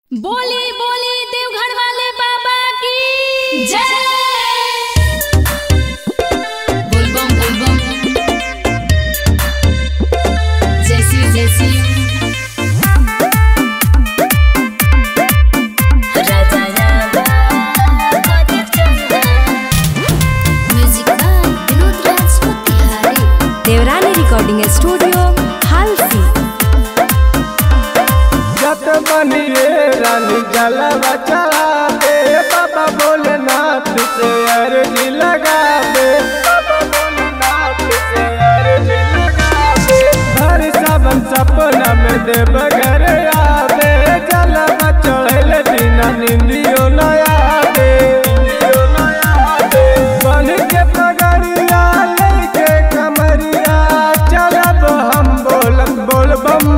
बोली बोली देवघर वाले बाबा की जय बोलबम बोलबम जैसी जैसी राजा राजा कदर चंदा म्यूजिक बाय विनोद राज मोतिहारी देवरानी रिकॉर्डिंग स्टूडियो हालसी जत बनिए रानी जलवा चला दे बाबा भोलेनाथ से अर्जी लगा दे बाबा भोलेनाथ से अर्जी लगा दे हर सावन सपना में देव घर आवे जलवा चढ़ल बिना निंदियो नया दे निंदियो नया दे बन के पगड़िया लेके कमरिया चलब हम बोलत बोलबम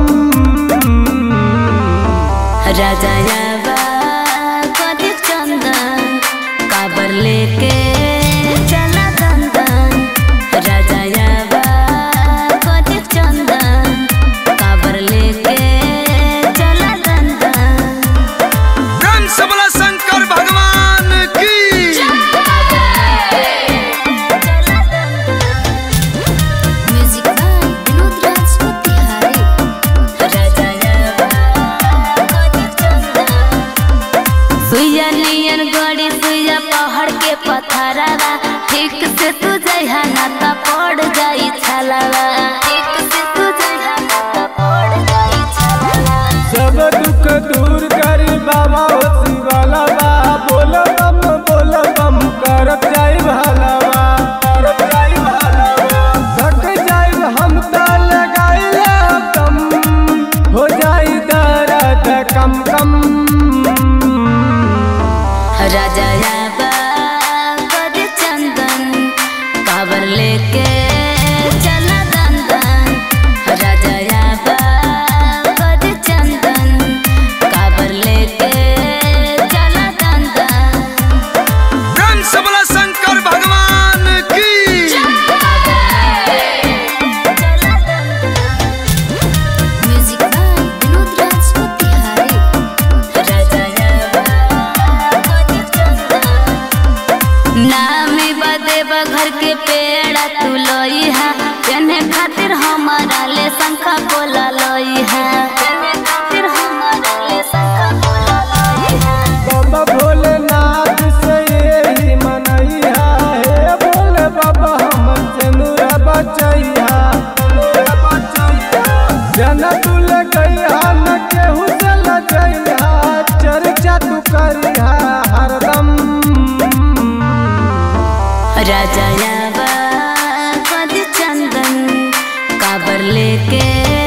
राजा यावा कदर चंदन काबर लेके चला दंदन राजा यावा कदर चंदन काबर लेके चला दंदन धन सबला शंकर भगवान की म्यूजिक बाय विनोद राज मोतिहारी राजा यावा कदर चंदन सुइया नियन गड़ी सुइया पहाड़ के पथरावा ठीक से तू जइहा ना त पड़ जाई छलावा ठीक से तू जइहा ना त पड़ जाई छलावा सब दुख दूर करी बाबा होती वाला बा बोल बम बोल बम करत जाई भलावा करत जाई भलावा थक जाई हम त लगाई दम हो जाई दर्द कम कम राजा याबा कद चंदन काबर लेके चला दंदन राजा याबा कद चंदन काबर लेके चला दंदन धन सबला शंकर भगवान की म्यूजिक बाय विनोद राज मोतिहारी राजा नामी बदे घर के पेड़ा तू लोई है जने खातिर हमारा ले शंखा बोला लोई है जने खातिर हमारा ले शंखा बोला लोई है बाबा भोलेनाथ से यही मनैया हे भोले बाबा हम चनुरा बचैया चनुरा बचैया जन तू लगैया न केहू से लजैया चर्चा तू करिया हरदम राजा यावा कद चंदन काबर लेके